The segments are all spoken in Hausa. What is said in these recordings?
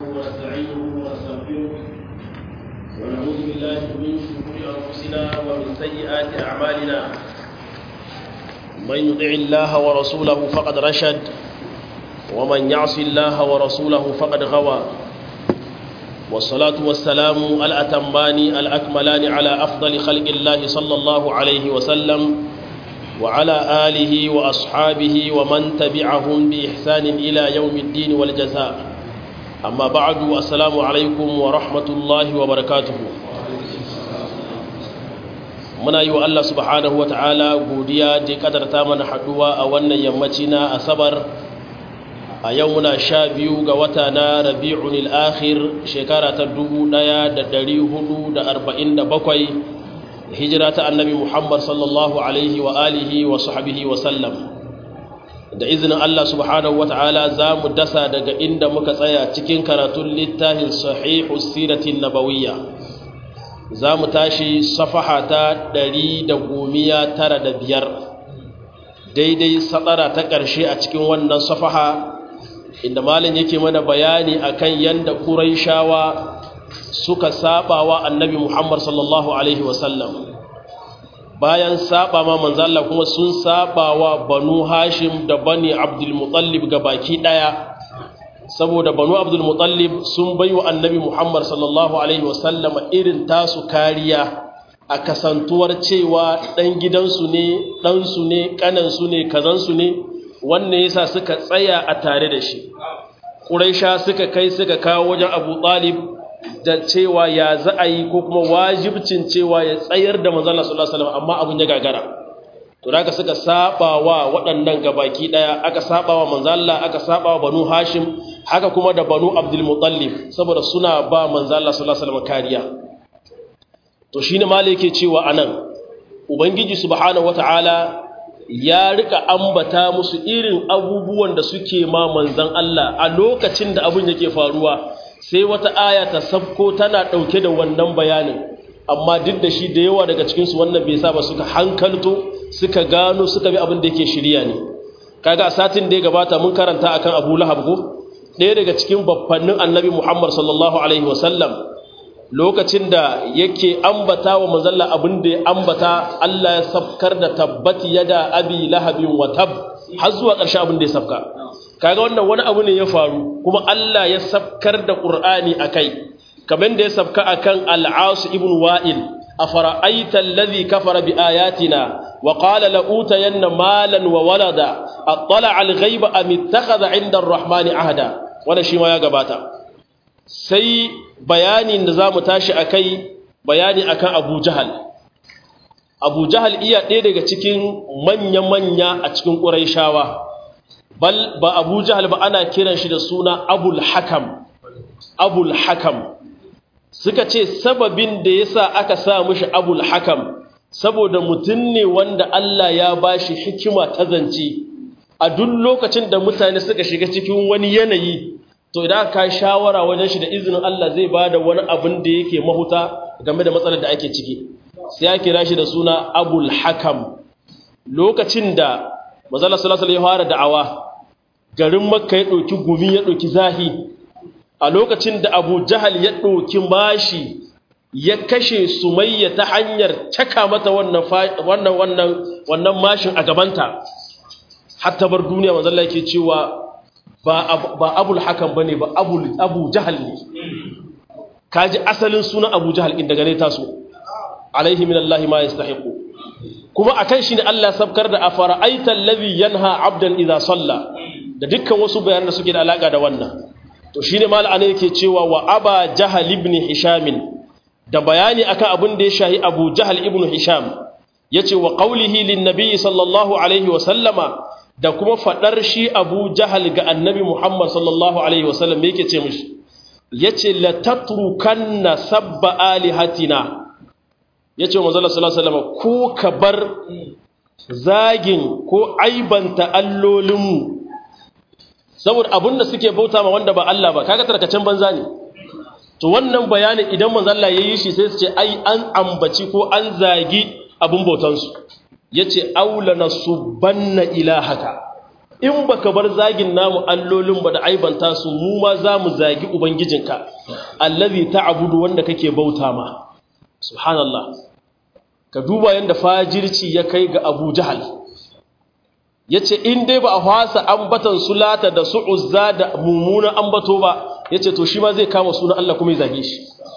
ونستعينه ونستغفره ونعوذ بالله من شرور انفسنا ومن سيئات اعمالنا من يطع الله ورسوله فقد رشد ومن يعص الله ورسوله فقد غوى والصلاة والسلام الأتمان الأكملان على أفضل خلق الله صلى الله عليه وسلم وعلى آله وأصحابه ومن تبعهم بإحسان إلى يوم الدين والجزاء أما بعد السلام عليكم ورحمة الله وبركاته muna yi wa Allah subhanahu wa ta'ala godiya da kadarta mana haduwa a wannan yammaci na asabar a yau muna sha biyu ga wata na rabi'un al'akhir shekara ta dubu ɗaya da ɗari hudu da arba'in da bakwai hijira ta annabi muhammad sallallahu alaihi wa alihi wa sahabihi wa sallam da izinin Allah subhanahu wa ta'ala za mu dasa daga inda muka tsaya cikin karatun littafin sahihu siratin nabawiyya za mu tashi safaha ta ɗari da gomiya tara da biyar daidai satsara ta ƙarshe a cikin wannan safaha inda malin yake mana bayani akan yanda Qurayshawa suka saba wa Annabi Muhammad sallallahu alaihi wasallam bayan saba ma manzo Allah kuma sun saba wa Banu Hashim da Bani Abdul Muttalib baki daya saboda Banu Abdul Muttalib sun baiwa Annabi Muhammad sallallahu alaihi wasallam irin tasu kariya a kasantuwar cewa dan gidansu ne dan su ne kanan su ne kazan su ne wannan yasa suka tsaya a tare da shi ƙuraisha suka kai suka kawo wajen abu ɗalib da cewa ya za a yi ko kuma wajibcin cewa ya tsayar da manzala sallallahu alaihi amma abin ya gagara to da suka saba wa waɗannan gabaki ɗaya aka saba wa manzala aka saba wa banu hashim haka kuma da banu abdul mutallib saboda suna ba manzala sallallahu alaihi kariya to shine malai yake cewa anan ubangiji subhanahu wataala ya rika ambata musu irin abubuwan da suke ma manzan Allah a lokacin da abin yake faruwa sai wata aya ta sabko tana ɗauke da wannan bayanin amma duk da shi da yawa daga cikinsu wannan bai sa ba suka hankalto suka gano suka bi abin da yake shirya ne kaga a satin da ya gabata mun karanta akan Abu Lahab ko ɗaya daga cikin babbannin Annabi Muhammad sallallahu alaihi wasallam lokacin da yake ambata wa manzalla abin da ya ambata Allah ya safkar da tabbati yada abi lahabin wa tab har zuwa ƙarshe abin da ya safka kaga wannan wani abu ne ya faru kuma Allah ya safkar da Qur'ani akai kamar da ya safka akan al-As ibn Wa'il afara'aita alladhi kafara bi ayatina wa qala la utayanna malan wa walada attala al-ghaiba am ittakhadha 'inda ar-rahmani ahada wannan shi ma ya gabata sai bayanin da za mu tashi a kai bayani akan abu jahal abu jahal iya ɗaya daga cikin manya-manya a cikin ƙuraishawa bal ba abu jahal ba ana kiran shi da suna abul hakam abul hakam suka ce sababin da ya sa aka sa mushi abul hakam saboda mutum ne wanda Allah ya ba shi hikima ta zance a duk lokacin da mutane suka shiga cikin wani yanayi to idan ka shawara wajen shi da izinin Allah zai ba da wani abin da yake mahuta game da matsalar da ake ciki sai ya kira shi da suna abul hakam lokacin da mazala salasala ya fara da'awa garin makka ya ɗauki gumi ya ɗauki zahi a lokacin da abu jahal ya ɗauki mashi ya kashe sumayya ta hanyar caka mata wannan wannan wannan mashin a gabanta hatta bar duniya mazalla yake cewa ba abul hakan bane ba abu jahal ne kaji asalin sunan abu jahal inda gane taso alaihi min Allah ma yastahiqu kuma akan shi ne Allah sabkar da afara'aita allazi yanha abdan idza salla da dukkan wasu bayanan da suke da alaka da wannan to shine mal ana yake cewa wa aba jahal ibn hisham da bayani akan abin da ya shahi abu jahal ibn hisham yace wa qawlihi lin nabiy sallallahu alaihi wa sallama da kuma faɗar shi abu jahal ga annabi Muhammad sallallahu Alaihi wasallam yake ce mishi ya ce latatrukan na sabba alihatina ya ce wa mazala sallallahu ko ka bar zagin ko aibanta allolinmu saboda abin da suke bauta ma wanda ba Allah ba kaga tarkacen banza ne to wannan bayanin idan manzalla ya yi shi sai su ce ai an ambaci ko an zagi abin bautansu ya ce aula na subanna ilahaka in baka bar zagin namu allolin ba da aibanta su mu ma za mu zagi ubangijinka allazi ta'budu wanda kake bauta ma subhanallah ka duba yanda fajirci ya kai ga Abu Jahal yace in dai ba a fasa ambatan sulata da su'uzza da mumuna ambato ba yace to shi ma zai kama sunan Allah kuma ya zage shi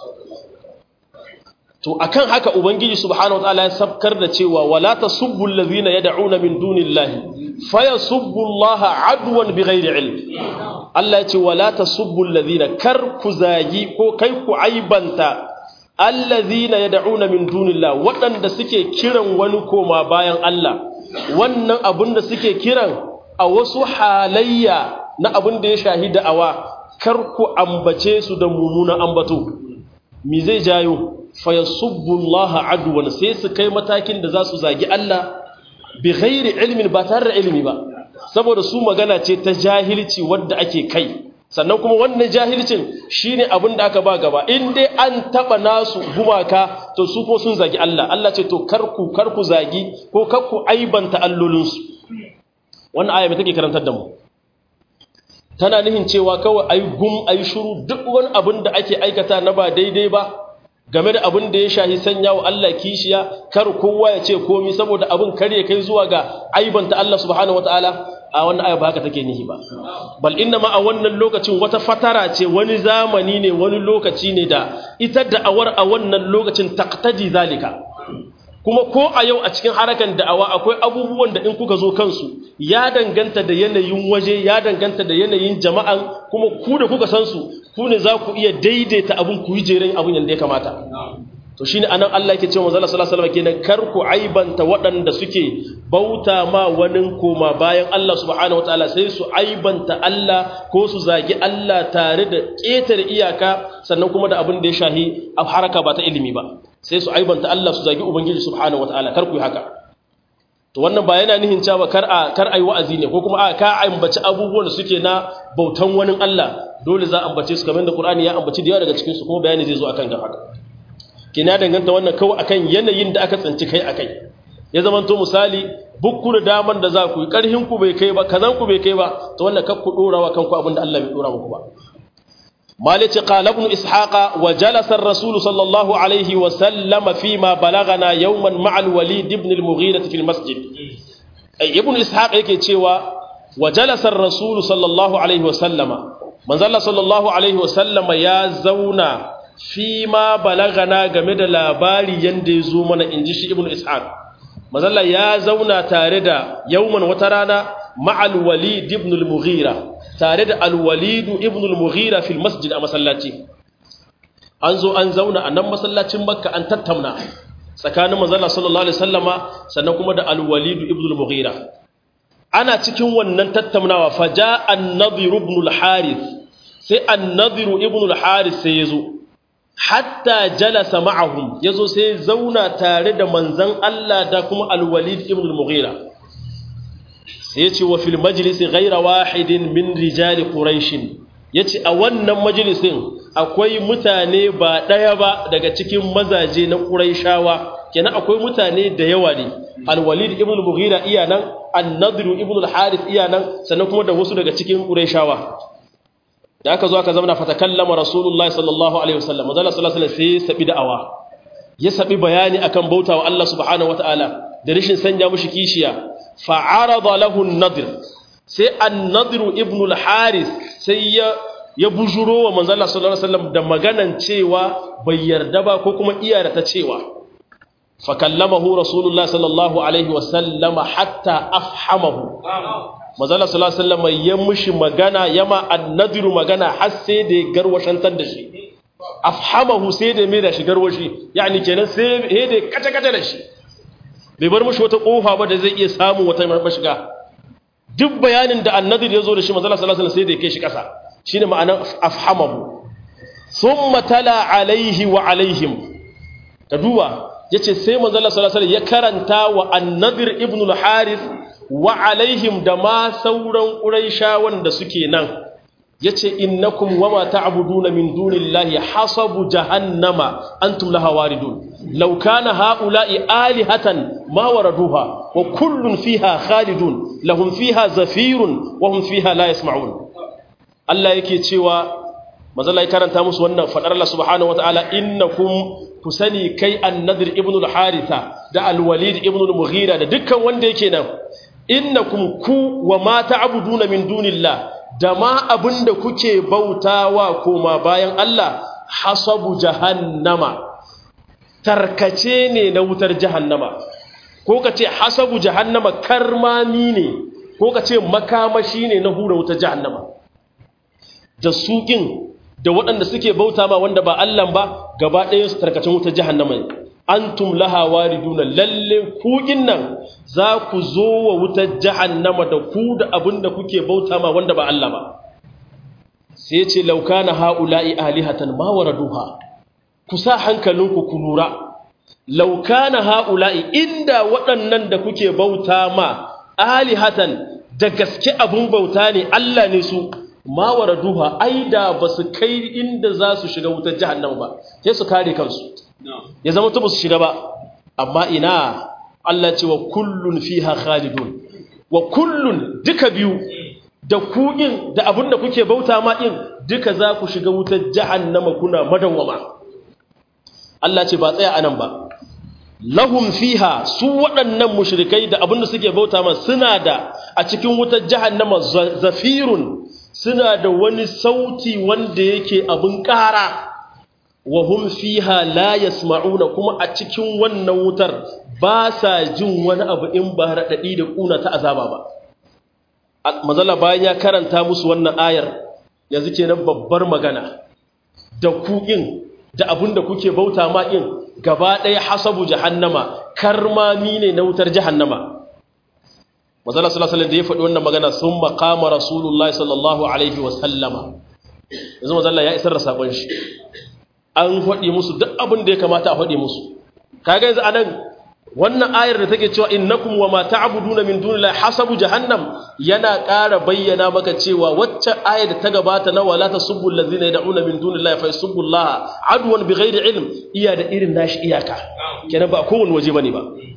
to akan haka ubangiji subhanahu wataala ya sabkar da cewa wala tasubbu allazina yad'una min dunillahi fayasubbu allaha adwan bighairi ilm Allah ya ce wala tasubbu allazina kar ku zagi ko kai ku aibanta allazina yad'una min dunillahi waɗanda suke kiran wani koma bayan Allah wannan abin da suke kiran a wasu halayya na abin da ya shahida awa kar ku ambace su da mummunan ambato me zai jayo fayasubbullaha adwan sai su kai matakin da za su zagi Allah bi ghairi ilmin ba tare da ilimi ba saboda su magana ce ta jahilci wadda ake kai sannan kuma wannan jahilcin shine abin da aka ba gaba in dai an taba nasu gumaka to su ko sun zagi Allah Allah ce to karku karku zagi ko karku aibanta allolinsu wannan aya mai take karantar da mu tana nihin cewa kawai ayi gum ayi shiru duk wani abin da ake aikata na ba daidai ba game da abin da ya shahi sanya wa Allah kishiya kar kowa ya ce komi saboda abin kare kai zuwa ga aibanta Allah subhanahu wataala a wannan aya ba haka take nihi ba bal inna ma a wannan lokacin wata fatara ce wani zamani ne wani lokaci ne da ita da'awar a wannan lokacin taqtadi zalika kuma ko a yau a cikin harakan da'awa akwai abubuwan da in kuka zo kansu ya danganta da yanayin waje ya danganta da yanayin jama'an kuma ku da kuka san su ku ne za ku iya daidaita abin ku yi jeren abin yadda ya kamata to shine anan Allah yake cewa manzo sallallahu alaihi wasallam kenan kar ku aibanta waɗanda suke bauta ma wani koma bayan Allah subhanahu wataala sai su aibanta Allah ko su zagi Allah tare da ƙetare iyaka sannan kuma da abin da ya shahi a haraka ba ta ilimi ba sai su aibanta Allah su zagi ubangiji subhanahu wataala kar ku yi haka to wannan ba yana nihin cewa kar a kar ai wa'azi ne ko kuma a ka ambaci abubuwan da suke na bautan wani Allah dole za a ambace su kamar da Qur'ani ya ambaci da yawa daga cikin su kuma bayani zai zo akan ga haka kina danganta wannan kawai akan yanayin da aka tsinci kai akai ya zamanto misali bukku da daman da za ku yi karhin ku bai kai ba kazan ku bai kai ba to wannan kakku dora wa kanku abinda Allah bai dora muku ba مالك قال ابن إسحاق وجلس الرسول صلى الله عليه وسلم فيما بلغنا يوما مع الوليد بن المغيرة في المسجد أي ابن إسحاق يكي تشيوا وجلس الرسول صلى الله عليه وسلم من ظل صلى الله عليه وسلم يا زونا فيما بلغنا game da labari yanda yazo mana inji shi ibn ishaq mazalla ya zauna tare da yauman wata rana ma'al walid ibn al-mughira tare da alwalidu ibn al-mughira fil masjid a masallaci an zo an zauna a nan masallacin makka an tattauna tsakanin manzala sallallahu alaihi wasallama sannan kuma da alwalidu ibn al-mughira ana cikin wannan tattaunawa faja an-nadhir ibn al-harith sai an-nadhir ibn al-harith sai yazo hatta jalasa ma'ahum yazo sai zauna tare da manzon Allah da kuma alwalid ibn al-mughira sai ce wa fil majlisi ghaira wahidin min rijali quraish yace a wannan majalisin akwai mutane ba daya ba daga cikin mazaje na quraishawa kenan akwai mutane da yawa ne al-walid ibn al-mughira iya nan an-nadr ibn al-harith iya nan sannan kuma da wasu daga cikin quraishawa da aka zo aka zama fatakallama rasulullahi sallallahu alaihi wasallam manzo sallallahu alaihi wasallam sai sabi da'awa ya sabi bayani akan bautawa Allah subhanahu wataala da rishin sanya mushi kishiya fa'arada lahu an-nadir sai an-nadir ibn al-haris sai ya ya bujuro wa manzo Allah sallallahu alaihi wasallam da maganan cewa bai yarda ba ko kuma iya da ta cewa fa kallamahu rasulullahi sallallahu alaihi wasallam hatta afhamahu manzo Allah sallallahu alaihi wasallam ya mushi magana yama an-nadir magana har sai da ya garwashantar da shi afhamahu sai da mai da shi garwashi yani kenan sai da kace kace da shi bai bar mushi wata kofa ba da zai iya samun wata mashiga duk bayanin da annadir ya zo da shi manzala sallallahu alaihi sai da ya kai shi kasa shine ma'anar afhamahu thumma tala alaihi wa alaihim ka duba yace sai manzala sallallahu alaihi ya karanta wa annadir ibn al-harith wa alaihim da ma sauran quraishawan da suke nan yace innakum wama ta'buduna min dunillahi hasabu jahannama antum laha waridun law kana haula'i alihatan ma waraduha wa kullun fiha khalidun lahum fiha zafirun wa hum fiha la yasma'un Allah yake cewa mazalla ya karanta musu wannan fadar Allah subhanahu wataala innakum kusani kai an-nadr ibn al-haritha da al-walid ibn al-mughira da dukkan wanda yake nan innakum ku wa ma ta'buduna min dunillah da ma abinda kuke bautawa koma bayan Allah hasabu jahannama tarkace ne na wutar jahannama ko kace hasabu jahannama karmami ne ko kace makamashi ne na hura wutar jahannama da suƙin da waɗanda suke bauta ma wanda ba Allah ba gaba ɗayan su tarkacin wutar jahannama ne antum laha wariduna lalle kuƙin nan za ku zo wa wutar jahannama da ku da abin da kuke bauta ma wanda ba Allah ba sai ce laukana ha'ula'i alihatan ma waraduha ku sa hankalinku ku lura laukana ha'ula'i inda waɗannan da kuke bauta ma alihatan da gaske abin bauta ne Allah ne su ma waraduha ai da ba su kai inda za su shiga wutar jahannama ba sai su kare kansu ya zama ta ba su shiga ba amma ina Allah ce wa kullun fiha khalidun wa kullun duka biyu da kuɗin da abin da kuke bauta ma ɗin duka za ku shiga wutar jahannama kuna madawwama Allah ce ba tsaya anan ba lahum fiha su waɗannan mushrikai da abin da suke bauta ma suna da a cikin wutar jahannama zafirun suna da wani sauti wanda yake abin ƙara wa hum fiha la yasma'una kuma a cikin wannan wutar ba sa jin wani abu in ba raɗaɗi da ƙuna ta azaba ba mazala bayan ya karanta musu wannan ayar yanzu kenan babbar magana da kuƙin da abin da kuke bauta ma in gaba ɗaya hasabu jahannama karmami ne na wutar jahannama mazala sallallahu alaihi da ya faɗi wannan magana sun makama rasulullah sallallahu alaihi wasallama yanzu mazala ya isar da sabon shi an faɗi musu duk abin da ya kamata a faɗi musu kaga yanzu anan wannan ayar da take cewa innakum wama ta'buduna min dunillahi hasabu jahannam yana ƙara bayyana maka cewa wacce ayar da ta gabata na wala tasubbu allazina yad'una min dunillahi fa yasubbu allaha adwan bighairi ilm iya da irin nashi iyaka kenan ba kowane waje bane ba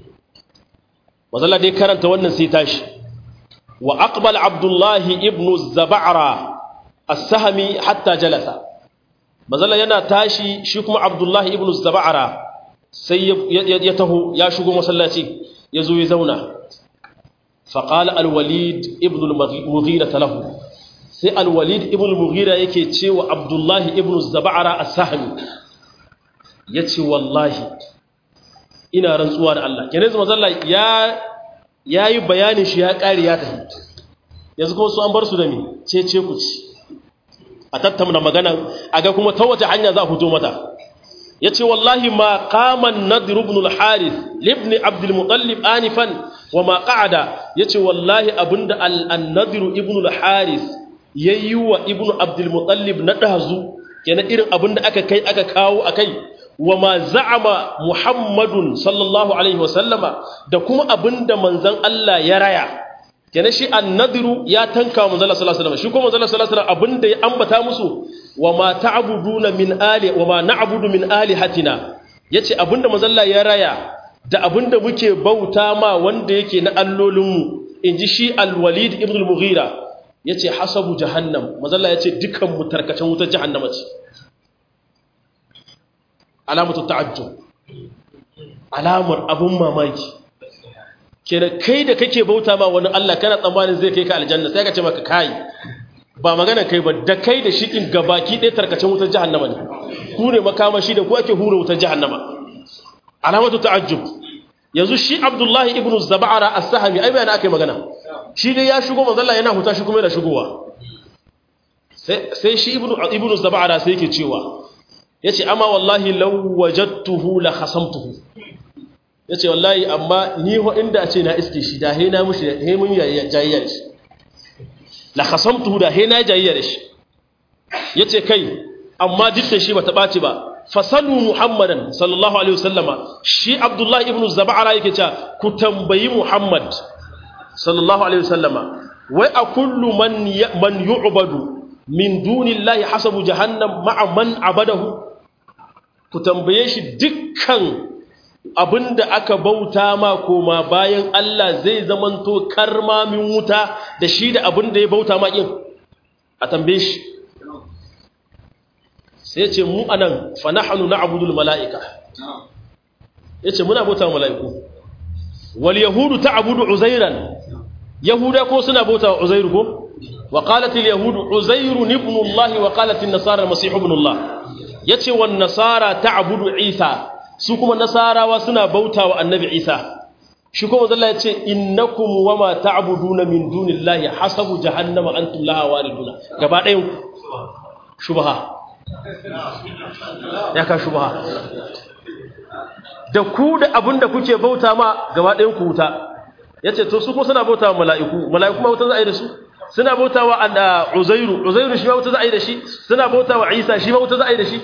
wazalla dai karanta wannan sai tashi wa aqbal abdullahi ibnu zab'ara as-sahmi hatta jalasa mazalla yana tashi shi kuma abdullahi ibnu zab'ara sai ya taho ya shigo masallaci ya zo ya zauna faƙala alwalid ibn al-mughira talahu sai alwalid ibn al-mughira yake cewa abdullahi ibn zaba'ara as-sahmi yace wallahi ina rantsuwa da Allah kenan zama zalla ya yayi bayanin shi ya ƙari ya tafi yanzu kuma su an bar su da me ce ce ku ci a tattauna magana aga kuma ta wace hanya za a fito mata yace wallahi ma qama an-nadr ibn al-harith ibn abd al-muttalib anifan wa ma qa'ada yace wallahi abinda an-nadr ibn al-harith yayi wa ibn abd al-muttalib na dazu kenan irin abinda aka kai aka kawo akai wa ma za'ama muhammadun sallallahu alaihi wa sallama da kuma abinda manzon Allah ya raya kenan shi an-nadr ya tanka manzon Allah sallallahu alaihi wasallam shi kuma manzon Allah sallallahu alaihi wasallam abinda ya ambata musu wa ma ta'buduna min ali wa ma na'budu min alihatina yace abinda mazalla ya raya da abinda muke bauta ma wanda yake na allolinmu inji shi al-walid ibn al-mughira yace hasabu jahannam mazalla yace dukan mu tarkacen wutar jahannama ce alamatu ta'ajjub alamar abun mamaki kenan kai da kake bauta ma wani Allah kana tsammanin zai kai ka aljanna sai ka ce maka kai ba magana kai ba da kai da shikin gabaki ɗaya tarkacen wutar jahannama ne ku ne makamashi da ku ake hura wutar jahannama alamatu ta'ajjub yanzu shi abdullahi ibn zab'ara as-sahmi ai bayan akai magana shi dai ya shigo manzo Allah yana huta shi kuma yana shigowa sai sai shi ibn ibn zab'ara sai yake cewa yace amma wallahi law wajadtuhu la khasamtuhu yace wallahi amma ni ho inda ce na iske shi da he na mushi he mun jayayya shi la khasamtuhu da he na jayayya da shi yace kai amma dukkan shi bata baci ba fasalu muhammadan sallallahu alaihi wasallama shi abdullahi ibn zab'ara yake cewa ku tambayi muhammad sallallahu alaihi wasallama wai a kullu man man yu'badu min dunillahi hasabu jahannam ma'a man abadahu ku tambaye shi dukkan abinda aka bauta ma koma bayan Allah zai zamanto karmamin wuta da shi da abinda ya bauta ma kin a tambaye shi sai ce mu anan fa nahnu na'budul mala'ika yace muna bauta mala'iku wal yahudu ta'budu uzairan yahuda ko suna bauta uzairu ko wa qalat al yahudu uzairu ibn allah wa qalat an nasara masih ibn allah yace wan nasara ta'budu isa su kuma nasarawa suna bauta wa annabi isa shi kuma Allah yace innakum wama ta'buduna min dunillahi hasabu jahannama antum laha wariduna gaba ɗayan shubha ya ka shubha da ku da abin da kuke bauta ma gaba ɗayan ku wuta ya ce to su kuma suna bauta wa mala'iku mala'iku ma wuta za a yi da su suna bauta wa uzairu uzairu shi ma wuta za a yi da shi suna bauta wa isa shi ma wuta za a yi da shi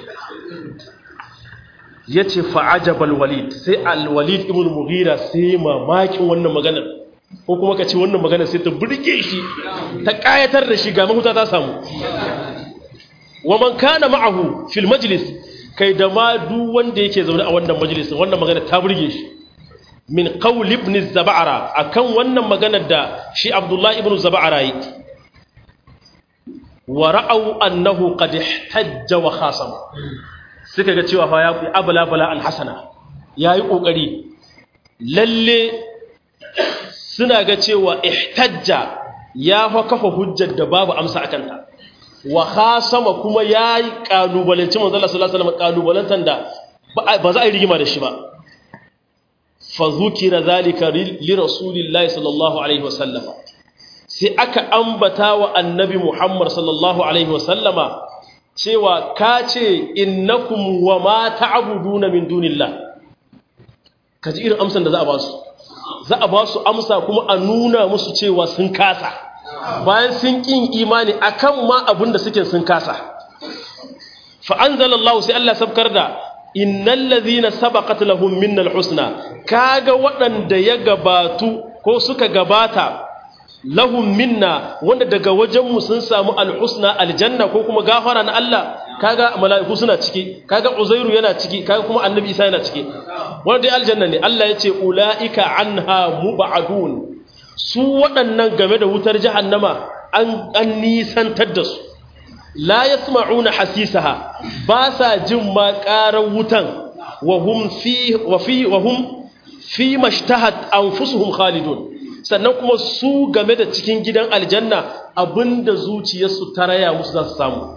ya ce fa'ajabal walid sai alwalid ibn mughira sai mamakin wannan maganar ko kuma ka ce wannan maganar sai ta burge shi ta ƙayatar da shi ga mahuta ta samu wa man kana ma'ahu fil majlis kai da ma duk wanda yake zaune a wannan majalisin wannan magana ta burge shi min qawl ibn zab'ara akan wannan maganar da shi abdullahi ibn zab'ara yi wa ra'aw annahu qad ihtajja wa khasama suka ga cewa fa ya fi abla bala alhasana yayi kokari lalle suna ga cewa ihtajja ya fa kafa hujjar da babu amsa akan ta wa khasama kuma yayi kalubalanci manzo Allah sallallahu alaihi wasallam kalubalantan da ba za a yi rigima da shi ba fa zukira zalika li rasulillahi sallallahu alaihi wasallam sai aka ambata wa annabi Muhammad sallallahu alaihi wasallama cewa kace innakum wa ma ta'buduna min dunillah kaji irin amsan da za a ba su za a ba su amsa kuma a nuna musu cewa sun kasa bayan sun ƙin imani akan ma abin da suke sun kasa fa anzalallahu sai Allah sabkar da innal ladhina sabaqat lahum minnal husna kaga waɗanda ya gabatu ko suka gabata lahum minna wanda daga wajenmu sun samu alhusna aljanna ko kuma gafara na Allah kaga mala'iku suna ciki kaga uzairu yana ciki kaga kuma annabi isa yana ciki wanda dai aljanna ne Allah ya ce ulaika anha mubadun su waɗannan game da wutar jahannama an an nisantar da su la yasma'una hasisaha ba sa jin ma ƙarar wutan wa hum fi wa fi wa hum fi mashtahat anfusuhum khalidun sannan kuma su game da cikin gidan aljanna abinda zuciyarsu ta raya musu za su samu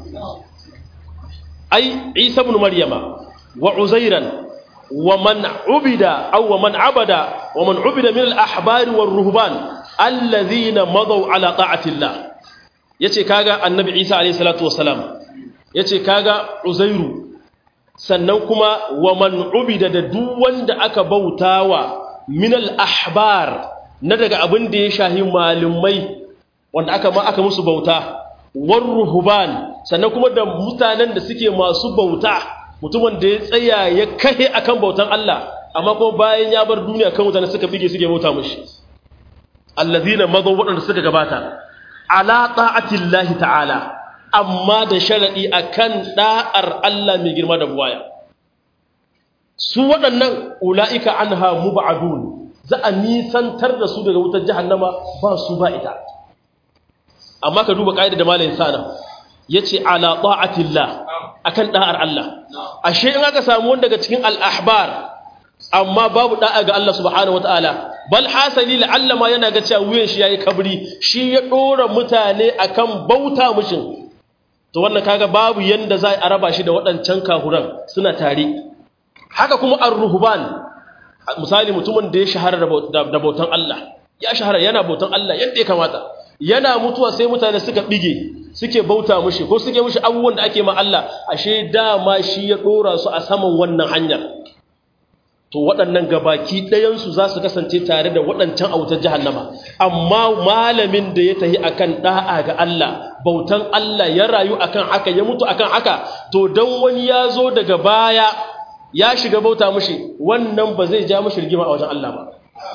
ai isa ibn maryama wa uzairan wa man ubida aw wa man abada wa man ubida min al-ahbari war ruhban alladhina madaw ala ta'ati Allah yace kaga annabi isa alayhi salatu wassalam yace kaga uzairu sannan kuma wa man ubida da duk wanda aka bautawa min al-ahbar na daga abin da ya shahi malumai wanda aka ma aka musu bauta war ruhban sannan kuma da mutanen da suke masu bauta mutumin da ya tsaya ya kahe akan bautan Allah amma kuma bayan ya bar duniya kan mutane suka bige suke bauta mushi allazina madaw wadanda suka gabata ala ta'atillahi ta'ala amma da sharadi akan da'ar Allah mai girma da buwaya su waɗannan ula'ika anha mub'adun za a nisantar da su daga wutar jahannama ba su ba ita amma ka duba ƙa'ida da malayin sana ya ce ala ta'atillah akan ɗa'ar Allah ashe in aka samu wanda daga cikin al'ahbar amma babu ɗa'a ga Allah subhanahu wata'ala bal hasali la'alla ma yana ga cewa wuyan shi yayi kabri shi ya ɗora mutane akan bauta mushin to wannan kaga babu yanda za a raba shi da waɗancan kahuran suna tare haka kuma ar-ruhban misali mutumin da ya shahara da bautan Allah ya shahara yana bautan Allah yadda ya kamata yana mutuwa sai mutane suka bige suke bauta mushi ko suke mushi abubuwan da ake ma Allah ashe dama shi ya dora su a saman wannan hanyar to waɗannan gabaki ɗayansu za su kasance tare da waɗancan autar jahannama amma malamin da ya tahi akan da'a ga Allah bautan Allah ya rayu akan haka ya mutu akan haka to dan wani ya zo daga baya ya shiga bauta mushi wannan ba zai ja mushi rigima a wajen Allah ba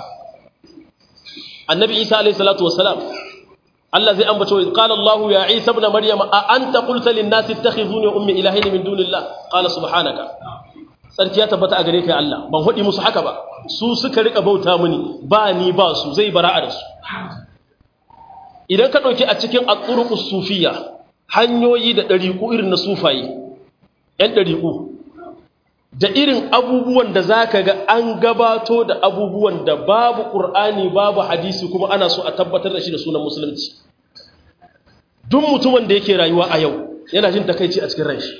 annabi isa alayhi salatu wassalam Allah zai ambace wa qala Allah ya isa ibn maryam a anta qulta lin nasi ittakhizuni wa ummi ilahin min dunillah qala subhanaka sarki ya tabbata a gare ka Allah ban hudi musu haka ba su suka rika bauta mini ba ni ba su zai bara'a da su idan ka dauki a cikin at-turuqus sufiyya hanyoyi da dariku irin na sufaye yan dariku da irin abubuwan da zaka ga an gabato da abubuwan da babu qur'ani babu hadisi kuma ana so a tabbatar da shi da sunan musulunci duk mutumin da yake rayuwa a yau yana jin takaici a cikin ranshi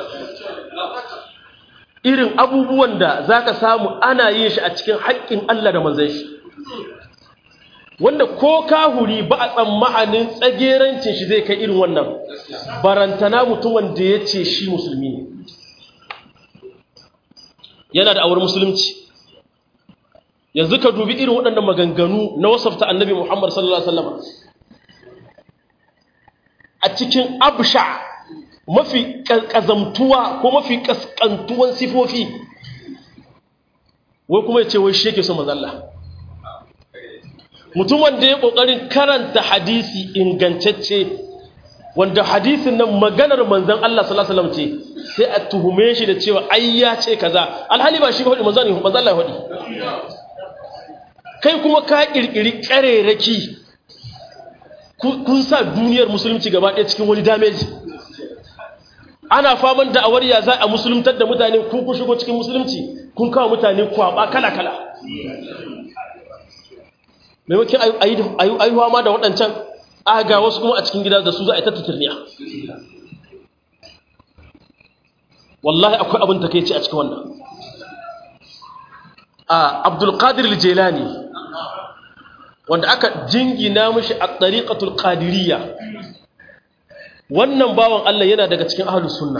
irin abubuwan da za ka samu ana yin shi a cikin haƙƙin Allah da manzan shi wanda ko kahuri ba a tsammanin tsagerancin shi zai kai irin wannan barantana mutumin da ya ce shi musulmi ne yana da awar musulunci yanzu ka dubi irin waɗannan maganganu na wasafta annabi Muhammad sallallahu Alaihi wasallam a cikin absha mafi ƙazamtuwa ko mafi ƙasƙantuwan sifofi wai kuma ya ce wai shi yake son manzalla mutum wanda ya ƙoƙarin karanta hadisi ingantacce wanda hadisin nan maganar manzan Allah sallallahu alaihi wasallam ce sai a tuhume shi da cewa ai ya ce kaza alhali ba shi ba hudu manzan manzan Allah hudu kai kuma ka kirkiri ƙarerake kun sa duniyar musulunci gaba ɗaya cikin wani damage ana faman da awariya za a musuluntar da mutane kun ku shigo cikin musulunci kun kawo mutane kwaba kala-kala maimakon ayuwa ma da waɗancan aga wasu kuma a cikin gida da su za a yi tattatirniya wallahi akwai abin ta kai ce a cikin wannan a abdulkadir jelani wanda aka jingina mishi a ɗariƙatul ƙadiriya wannan bawan Allah yana daga cikin ahlus sunna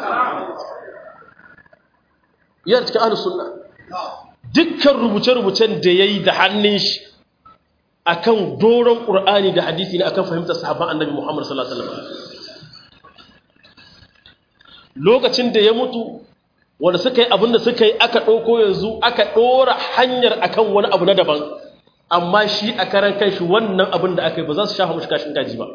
yana cikin ahlus sunna dukkan rubuce-rubucen da yayi da hannun shi akan doron qur'ani da hadisi ne akan fahimtar sahabban annabi Muhammad sallallahu alaihi wasallam lokacin da ya mutu wanda suka yi abin da suka yi aka ɗauko yanzu aka ɗora hanyar akan wani abu na daban amma shi a karan kanshi wannan abin da aka yi ba za su shafa mashi kashin kaji ba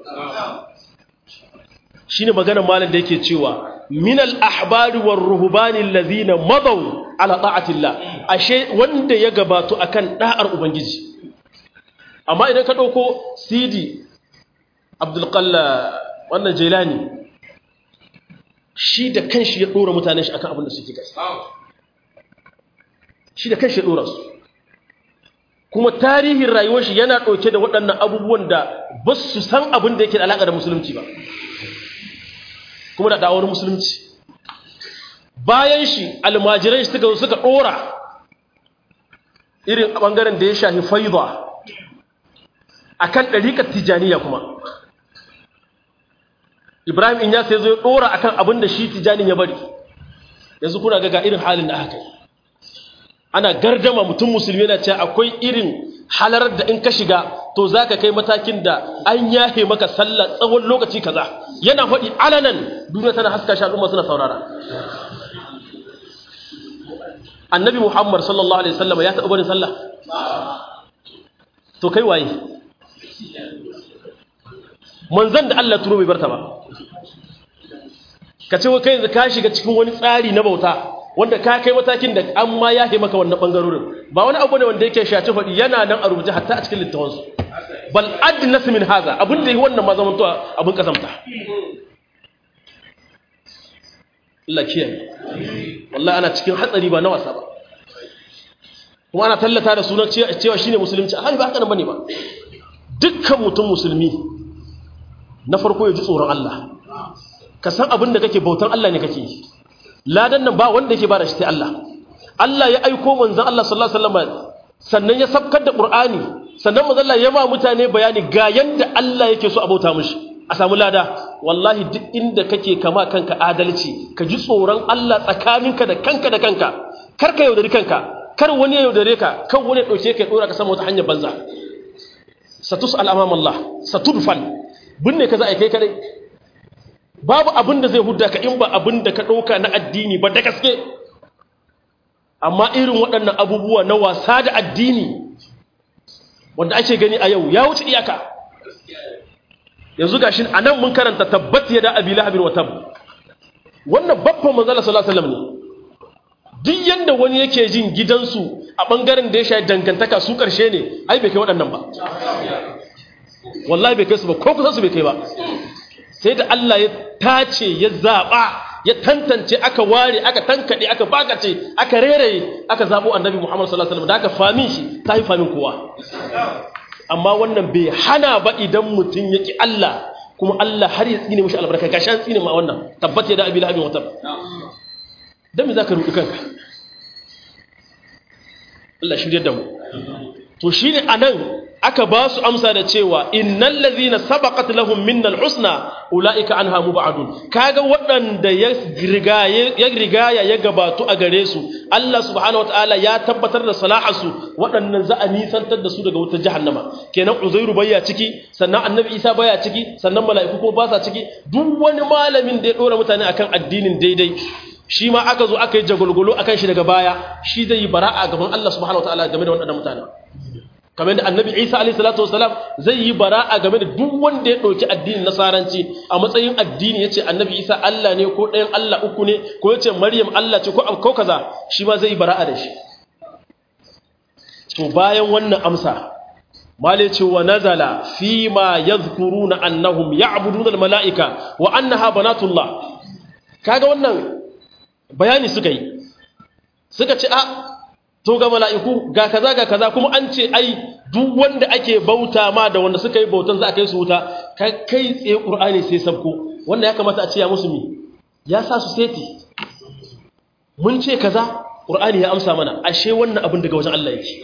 shine maganar malam da yake cewa minal ahbari war ruhbani allazina madaw ala ta'atillah ashe wanda ya gabato akan da'ar ubangiji amma idan ka dauko CD Abdul Qalla wannan Jailani shi da kanshi ya dora mutanen shi akan abin da suke kai shi da kanshi ya dora su kuma tarihin rayuwar shi yana dauke da waɗannan abubuwan da ba su san abin da yake da alaka da musulunci ba kuma da da'awar musulunci bayan shi almajirai suka zo suka dora irin bangaren da ya shafi faida akan dariƙar tijaniya kuma Ibrahim in ya sai zo ya dora akan abin da shi tijanin ya bari yanzu kuna ga ga irin halin da aka yi ana gardama mutum musulmi yana cewa akwai irin halarar da in ka shiga to zaka kai matakin da an yahe maka sallah tsawon lokaci kaza yana faɗi alanan duniya tana haska shi al'umma suna saurara annabi muhammad sallallahu alaihi wasallam ya taɓa barin sallah to kai waye manzan da Allah turo bai barta ba ka ce kai yanzu ka shiga cikin wani tsari na bauta wanda ka kai matakin da an ma ya maka wannan bangarorin ba wani abu ne wanda yake shaci faɗi yana nan a rubuce hatta a cikin littafansu bal adnas min haza abin da yi wannan ma zaman to abin kasamta Allah kiyaye wallahi ana cikin hatsari ba na wasa ba kuma ana tallata da sunan cewa shine musulunci alhali ba haka nan bane ba dukkan mutum musulmi na farko ya ji tsoron Allah ka san abin da kake bautan Allah ne kake yi ladan nan ba wanda yake bada shi sai Allah Allah ya aiko manzon Allah sallallahu alaihi wasallam sannan ya sabkar da Qur'ani sannan manzon Allah ya ba mutane bayani ga yanda Allah yake so a bauta mishi a samu lada wallahi duk inda kake kama kanka adalci ka ji tsoron Allah tsakaninka da kanka da kanka kar ka yaudari kanka kar wani ya yaudare ka kan wani ya dauke ka ya dora ka sama wata hanyar banza satus al-amam Allah satudfal binne ka za a kai kadai babu abin da zai hudda ka in ba abin da ka ɗauka na addini ba da gaske amma irin waɗannan abubuwa na wasa da addini wanda ake gani a yau ya wuce iyaka yanzu gashi a nan mun karanta tabbat ya da abi lahabin wa tab wannan babban manzala sallallahu alaihi wasallam ne duk yanda wani yake jin gidansu a bangaren da ya shayi dangantaka su karshe ne ai bai kai waɗannan ba wallahi bai kai su ba ko kusa su bai kai ba sai da Allah ya tace ya zaɓa ya tantance aka ware aka tankaɗe aka bakace aka reraye aka zaɓo annabi Muhammad sallallahu alaihi wasallam da aka famin shi ta yi famin kowa amma wannan bai hana ba idan mutum yaki Allah kuma Allah har ya tsine mishi albarka ga shan tsine ma wannan tabbata da abi lahabin wata dan me zaka ruɗi kanka Allah shirye da mu to shine anan aka ba su amsa da cewa innal ladhina sabaqat lahum minnal husna ulaika anha mubadun kaga waɗanda ya rigaye ya rigaya ya gabatu a gare su Allah subhanahu wataala ya tabbatar da salahasu waɗannan za a nisantar da su daga wutar jahannama kenan uzairu baya ciki sannan annabi isa baya ciki sannan mala'iku ko ba sa ciki duk wani malamin da ya dora mutane akan addinin daidai shi ma aka zo aka yi jagulgulu akan shi daga baya shi zai yi bara'a gaban Allah subhanahu wataala game da waɗannan mutane kamar da annabi isa alaihi salatu wasalam zai yi bara'a game da duk wanda ya ɗauki addinin nasaranci a matsayin addini ya ce annabi isa allah ne ko ɗayan allah uku ne ko ya ce maryam allah ce ko ko kaza shi ma zai yi bara'a da shi to bayan wannan amsa male ce wa nazala fi ma yadhkuruna annahum ya'buduna almala'ika wa annaha banatullah kaga wannan bayani suka yi suka ce a to ga mala'iku ga kaza ga kaza kuma an ce ai duk wanda ake bauta ma da wanda suka yi bautan za a kai su wuta kai tsaye ƙur'ani sai sabko wanda ya kamata a ce ya musu mi ya sa su seti mun ce kaza ƙur'ani ya amsa mana ashe wannan abin daga wajen Allah yake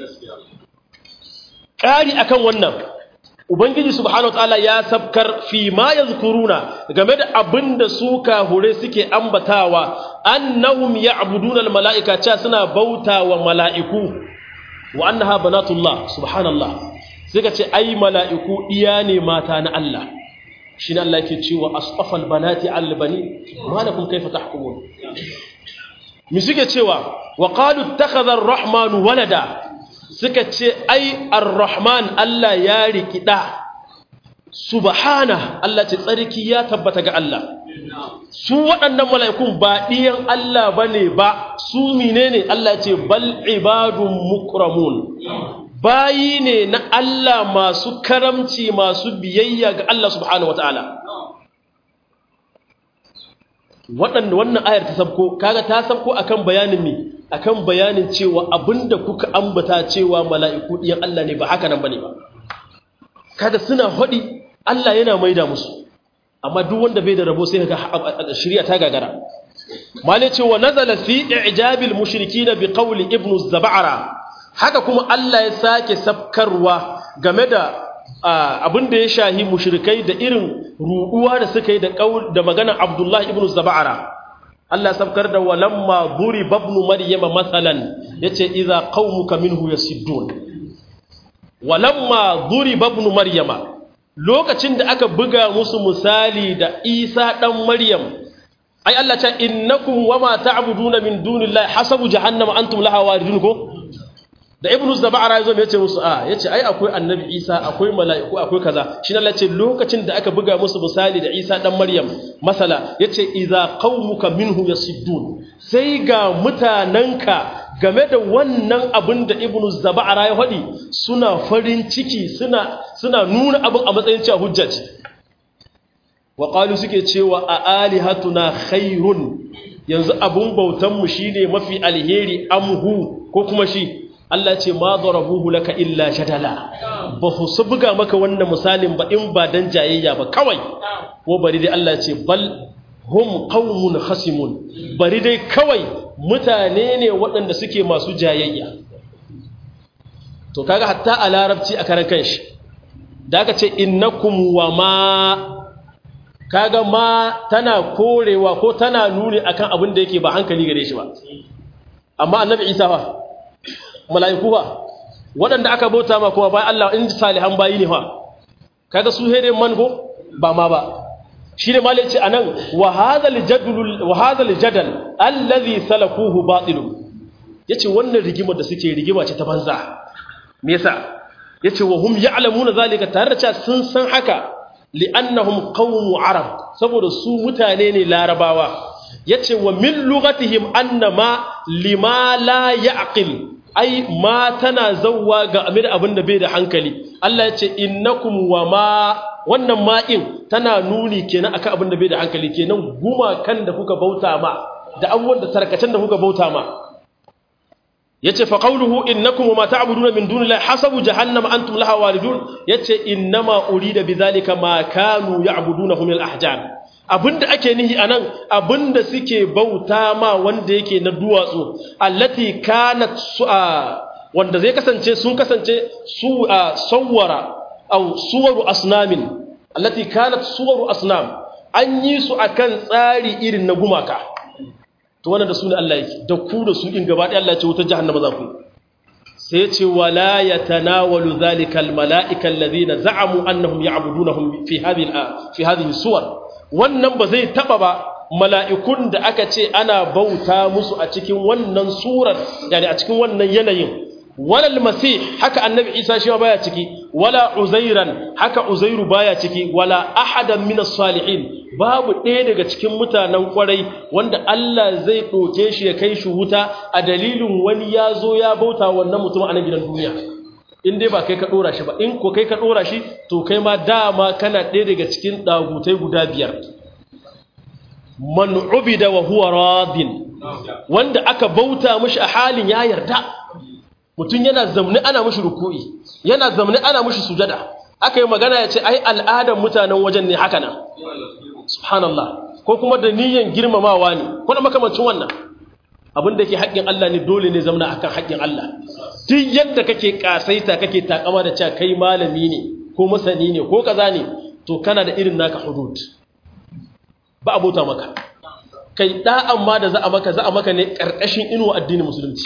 ƙari akan wannan ubangiji subhanahu wataala ya sabkar fi ma yazkuruna game da abinda su kahure suke ambatawa annahum ya'buduna almalaika cha suna bautawa malaiku wa annaha banatullah subhanallah suka ce ai malaiku iya ne mata na Allah shine Allah yake cewa asfafal banati albani malakum kayfa tahkumun mi suke cewa wa qalu ittakhadha ar-rahmanu walada suka ce ai ar-rahman Allah ya rikida subhana Allah ce tsarki ya tabbata ga Allah su waɗannan mala'ikun ba ɗiyan Allah bane ba su menene Allah ce bal ibadun mukramun bayi ne na Allah masu karamci masu biyayya ga Allah subhanahu wataala waɗanda wannan ayar ta sabko kaga ta sabko akan bayanin me akan bayanin cewa abinda kuka ambata cewa mala'iku ɗiyan Allah ne ba haka nan bane ba kada suna haɗi Allah yana maida musu amma duk wanda bai da rabo sai ga shari'a ta gagara male cewa nazala fi i'jabil mushrikin bi qawli ibnu zab'ara haka kuma Allah ya sake sabkarwa game da abin da ya shahi mushrikai da irin ruɗuwa da suka yi da da maganar Abdullah ibn Zab'ara Allah sabkar da walamma buri babnu maryama masalan yace idza qaumuka minhu yasiddun walamma buri babnu maryama lokacin da aka buga musu misali da Isa dan Maryam ai Allah ta innakum wama ta'buduna min dunillahi hasabu jahannama antum laha waridun ko da ibnu zabara yazo me yace musu a yace ai akwai annabi isa akwai mala'iku akwai kaza shi Allah ce lokacin da aka buga musu misali da isa dan maryam masala yace idza qaumuka minhu yasiddun sai ga mutananka game da wannan abin da ibnu zabara ya faɗi suna farin ciki suna suna nuna abin a matsayin cewa hujja ce wa qalu suke cewa a alihatuna khairun yanzu abun bautan mu shine mafi alheri amhu ko kuma shi Allah ce ma darabuhu laka illa jadala ba su buga maka wannan misalin ba in ba dan jayayya ba kawai ko bari dai Allah ce bal hum qaumun khasimun bari dai kawai mutane ne waɗanda suke masu jayayya to kaga hatta a larabci a karan kanshi da aka ce innakum wa ma kaga ma tana korewa ko tana nuni akan abin da yake ba hankali gare shi ba amma annabi isa fa mala'iku fa waɗanda aka bauta ma kuma bayan Allah in salihan bayi ne fa kaga su hede mango ba ma ba shine malai ce anan wa hadhal jadal wa hadhal jadal allazi salakuhu batil yace wannan rigimar da suke rigima ce ta banza me yasa yace wa hum ya'lamuna zalika tare da cewa sun san haka li'annahum qawmu arab saboda su mutane ne larabawa yace wa min lughatihim annama lima la ya'qil ai ma tana zawwa ga amir abin da bai da hankali Allah yace innakum wa ma wannan ma'in tana nuni kenan akan abin da bai da hankali kenan gumakan da kuka bauta ma da abubuwan da tarkacen da kuka bauta ma yace fa qawluhu innakum wa ma ta'buduna min dunillahi hasabu jahannama antum laha walidun yace innama urida bidhalika ma kanu ya'budunahu min al-ahjar abinda ake nihi anan abinda suke bauta ma wanda yake na duwatsu allati kanat su'a wanda zai kasance sun kasance su sawwara aw suwaru asnamin allati kanat suwaru asnam an yi su akan tsari irin na gumaka to wannan da sunan Allah yake da ku da su in gaba ɗaya Allah ya ce wutar jahannama za ku sai ce wala yatanawalu zalika almalaika alladhina za'amu annahum ya'budunahum fi hadhihi fi hadhihi suwar wannan ba zai taba ba mala'ikun da aka ce ana bauta musu a cikin wannan surar yani a cikin wannan yanayin walal masih haka annabi isa shi baya ciki wala uzairan haka uzairu baya ciki wala ahadan minas salihin babu ɗaya daga cikin mutanen kwarai wanda Allah zai ɗauke shi ya kai shi wuta a dalilin wani ya zo ya bauta wannan mutum a nan gidan duniya in dai ba kai ka ɗora shi ba in ko kai ka ɗora shi to kai ma dama kana ɗaya daga cikin ɗagutai guda biyar man ubida wa huwa radin wanda aka bauta mishi a halin ya yarda mutum yana zamni ana mushi ruku'i yana zamni ana mushi sujada aka yi magana ya ce ai al'adar mutanen wajen ne haka nan subhanallah ko kuma da niyyar girmamawa ne ko da makamancin wannan abin da ke haƙƙin Allah ne dole ne zamna akan haƙƙin Allah duk yadda kake kasaita kake takama da cewa kai malami ne ko masani ne ko kaza ne to kana da irin naka hudud ba abota maka kai da'an ma da za a maka za a maka ne karkashin inuwa addinin musulunci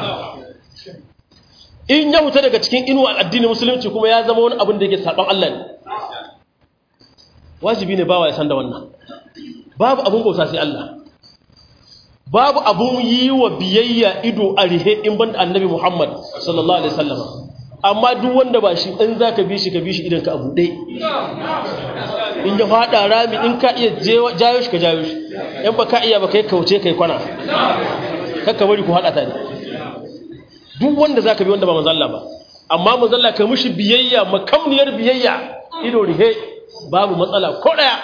in ya huta daga cikin inuwa addinin musulunci kuma ya zama wani abin da yake saban Allah ne wajibi ne bawa ya san da wannan babu abun bauta sai Allah babu abun yi wa biyayya ido a rihe in banda annabi Muhammad sallallahu alaihi wasallam amma duk wanda ba shi in zaka bi shi ka bi shi idan ka abu dai in ya fada rami in ka iya jayo shi ka jayo shi in ba ka iya ba kai kauce kai kwana kakka bari ku hada ta ne duk wanda zaka bi wanda ba manzo Allah ba amma manzo Allah ka mishi biyayya makamniyar biyayya ido rihe babu matsala ko daya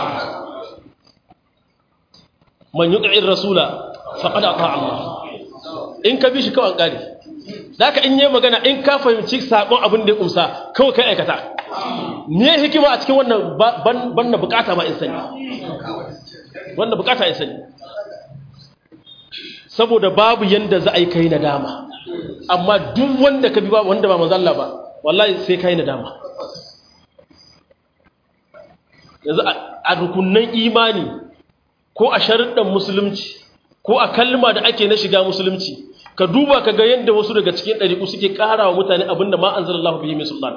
man yuti'ir rasula faqad ata Allah in ka bi shi kawai kare zaka in yi magana in ka fahimci sabon abin da ya kumsa kawai kai aikata me hikima a cikin wannan banna bukata ma in sani wannan bukata in sani saboda babu yanda za a yi kai nadama amma duk wanda ka bi ba wanda ba manzo Allah ba wallahi sai kai nadama yanzu a rukunnan imani ko a sharuɗan musulunci ko a kalma da ake na shiga musulunci ka duba ka ga yadda wasu daga cikin ɗariƙu suke ƙara wa mutane abinda ma an zarallahu bihi mai sultan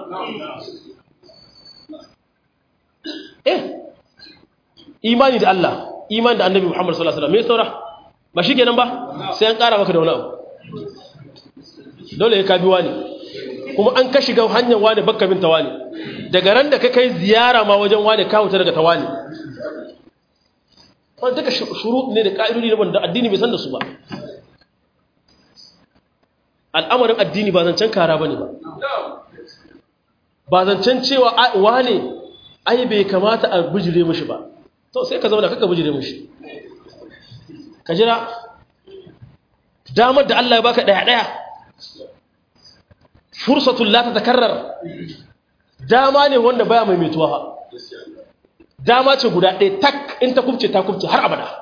eh imani da Allah imani da annabi Muhammad sallallahu alaihi wasallam me saura ba shi kenan ba sai an ƙara maka da wani abu dole ya kabi wani kuma an ka shiga hanyar wani bakka bin tawani daga ran da ka kai ziyara ma wajen wani ka huta daga tawani wanda duka shuru ne da ƙa'idodi ne wanda addini bai san da su ba al'amarin addini ba zancen kara ba ne ba ba zancen cewa wane ai bai kamata a bijire mishi ba to sai ka zauna kaka bijire mishi ka jira damar da Allah ya baka ɗaya-ɗaya fursatun la ta takarrar dama ne wanda baya mai metuwa dama ce guda ɗaya tak in ta kubce ta kubce har abada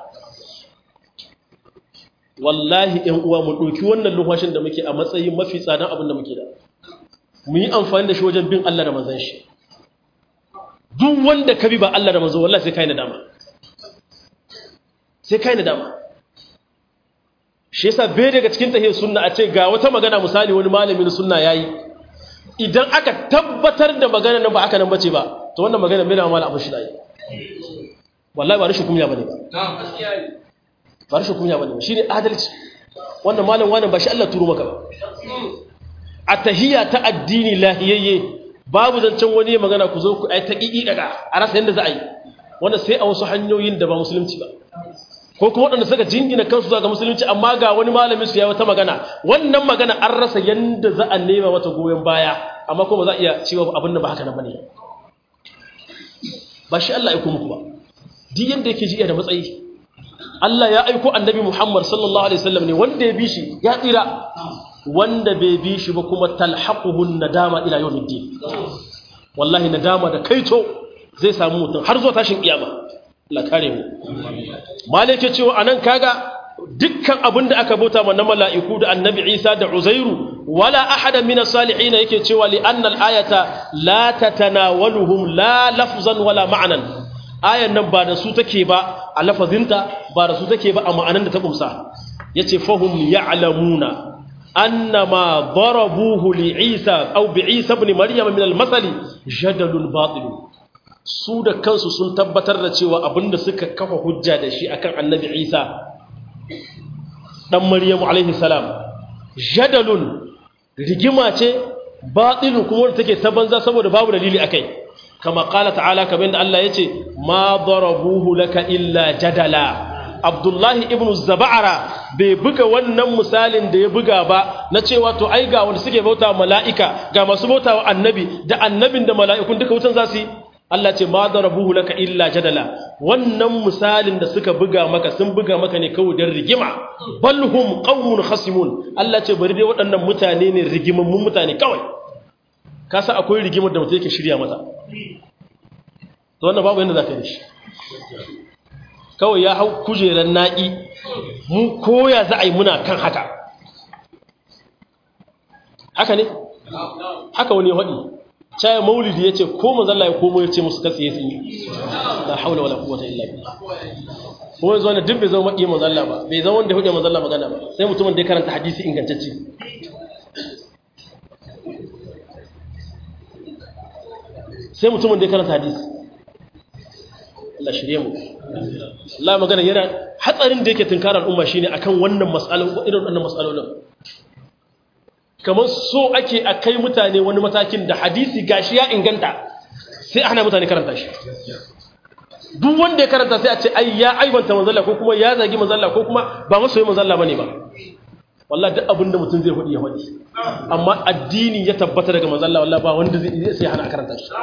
wallahi ‘yan uwa mu ɗauki wannan lumfashin da muke a matsayin mafi tsadan abin da muke da mu yi amfani da shi wajen bin Allah da manzan shi duk wanda ka bi ba Allah da manzan wallahi sai kai nadama sai kai nadama shi yasa bai daga cikin tahiyar sunna a ce ga wata magana misali wani malamin sunna yayi idan aka tabbatar da magana nan ba aka nan bace ba to wannan magana bai da mala abu shi dai wallahi ba rashin kunya bane ba ba rashin kunya bane shine adalci wannan malam wannan ba shi Allah turo maka ba a tahiyya ta addini lahiyayye babu zancen wani magana ku zo ku ai ta kiki daga a rasa yanda za a yi wannan sai a wasu hanyoyin da ba musulunci ba ko kuma waɗanda suka jingina kansu zuwa ga musulunci amma ga wani malamin su ya wata magana wannan magana an rasa yanda za a nema mata goyon baya amma kuma za a iya cewa abin da ba haka nan bane ba shi Allah ya aiko muku ba duk yanda yake ji da matsayi Allah ya aiko annabi Muhammad sallallahu alaihi wasallam ne wanda ya bi shi ya tsira wanda bai bi shi ba kuma talhaquhun nadama ila yawmiddin wallahi nadama da kaito zai samu mutum har zuwa tashin kiyama Allah kare mu malike cewa anan kaga dukkan abin da aka bauta na mala'iku da annabi Isa da Uzairu wala ahada min as-salihin yake cewa li anna al-ayata la tatanawaluhum la lafzan wala ma'nan ayan nan ba da su take ba a lafazinta ba da su take ba a ma'anan da ta kumsa yace fahum ya'lamuna annama darabuhu li Isa aw bi Isa ibn Maryam min al-masali jadalun batil su da kansu sun tabbatar da cewa abinda suka kafa hujja da shi akan annabi Isa dan Maryamu alaihi salam jadalun rigima ce batilu kuma wanda take ta banza saboda babu dalili akai kama qala ta'ala kamar da Allah yace ma darabuhu laka illa jadala Abdullahi ibn Zaba'ara bai buga wannan misalin da ya buga ba na cewa to ai ga wanda suke bauta mala'ika ga masu bauta wa annabi da annabin da mala'ikun duka wutan za su yi Allah ce ma darabuhu laka illa jadala wannan misalin da suka buga maka sun buga maka ne kawai dan rigima balhum qaumun khasimun Allah ce bari dai waɗannan mutane ne rigimammun mutane kawai ka sa akwai rigimar da mutum yake shirya mata to wannan babu yanda zaka yi shi kawai ya hau kujeran na'i mu koya za a yi muna kan haka haka ne haka wani ya faɗi caya maulidi ya ce ko mazalla ya komo ya ce musu katsi ya tsinyi la haula wala quwwata illa billah ko yanzu wannan duk bai zama maƙi mazalla ba bai zama wanda ya hude mazalla magana ba sai mutumin da ya karanta hadisi ingantacce sai mutumin da ya karanta hadisi Allah shirye mu Allah magana yana hatsarin da yake tunkarar al'umma shine akan wannan mas'alolin irin wannan mas'alolin kamar so ake a kai mutane wani matakin da hadisi gashi ya inganta sai ana mutane karanta shi duk wanda ya karanta sai a ce ai ya aibanta manzalla ko kuma ya zagi manzalla ko kuma ba masoyi manzalla bane ba wallahi duk abin da mutum zai hudi ya hudi amma addini ya tabbata daga manzalla wallahi ba wanda zai sai hana karanta shi